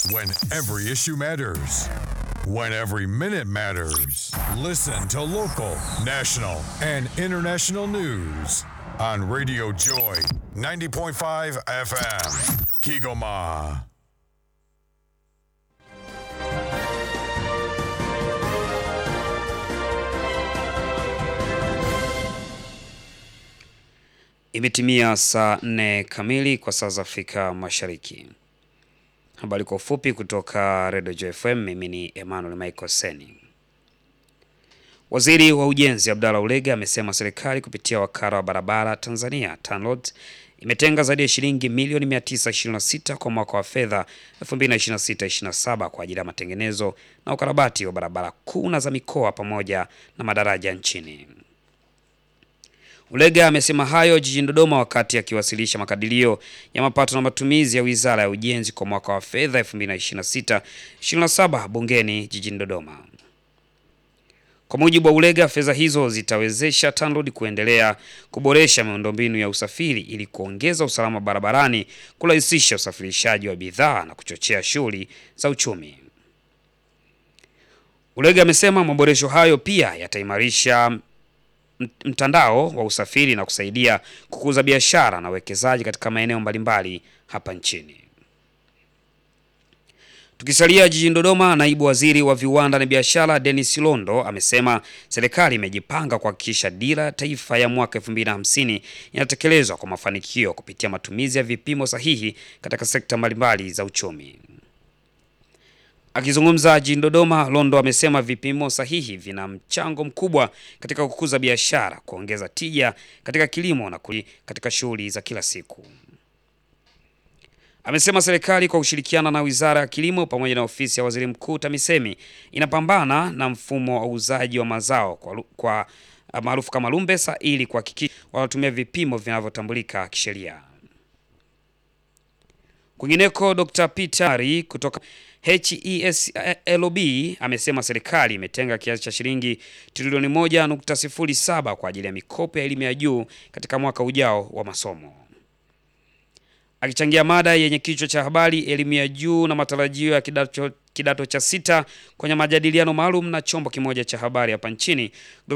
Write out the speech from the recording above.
When every issue matters. When every minute matters. Listen to local, national, and international news on Radio Joy 90.5 FM. Kigoma. Imetimia saa nne kamili kwa saa za Afrika Mashariki. Habari kwa ufupi kutoka Radio Joy FM. Mimi ni Emmanuel Michael Seni. Waziri wa Ujenzi Abdalla Ulega amesema serikali kupitia wakala wa barabara Tanzania TANROADS imetenga zaidi ya shilingi milioni 926 kwa mwaka wa fedha 2026/27 kwa ajili ya matengenezo na ukarabati wa barabara kuu na za mikoa pamoja na madaraja nchini. Ulega amesema hayo jijini Dodoma wakati akiwasilisha makadirio ya mapato na matumizi ya Wizara ya Ujenzi kwa mwaka wa fedha 2026/27 bungeni jijini Dodoma. Kwa mujibu wa Ulega, fedha hizo zitawezesha TANROADS kuendelea kuboresha miundombinu ya usafiri ili kuongeza usalama barabarani, kurahisisha usafirishaji wa bidhaa na kuchochea shughuli za uchumi. Ulega amesema maboresho hayo pia yataimarisha mtandao wa usafiri na kusaidia kukuza biashara na uwekezaji katika maeneo mbalimbali hapa nchini. Tukisalia jijini Dodoma, naibu waziri wa viwanda na biashara Dennis Londo amesema serikali imejipanga kuhakikisha dira ya taifa ya mwaka 2050 inatekelezwa kwa mafanikio kupitia matumizi ya vipimo sahihi katika sekta mbalimbali za uchumi. Akizungumza jijini Dodoma, Londo amesema vipimo sahihi vina mchango mkubwa katika kukuza biashara, kuongeza tija katika kilimo na katika shughuli za kila siku. Amesema serikali kwa kushirikiana na Wizara ya Kilimo pamoja na ofisi ya Waziri Mkuu TAMISEMI inapambana na mfumo wa uuzaji wa mazao kwa, kwa maarufu kama lumbesa ili kuhakikisha wanatumia vipimo vinavyotambulika kisheria. Kwingineko, Dr. Peter kutoka HESLB amesema serikali imetenga kiasi cha shilingi trilioni 1.07 kwa ajili ya mikopo ya elimu ya juu katika mwaka ujao wa masomo. Akichangia mada yenye kichwa cha habari elimu ya juu na matarajio ya kidato, kidato cha sita kwenye majadiliano maalum na chombo kimoja cha habari hapa nchini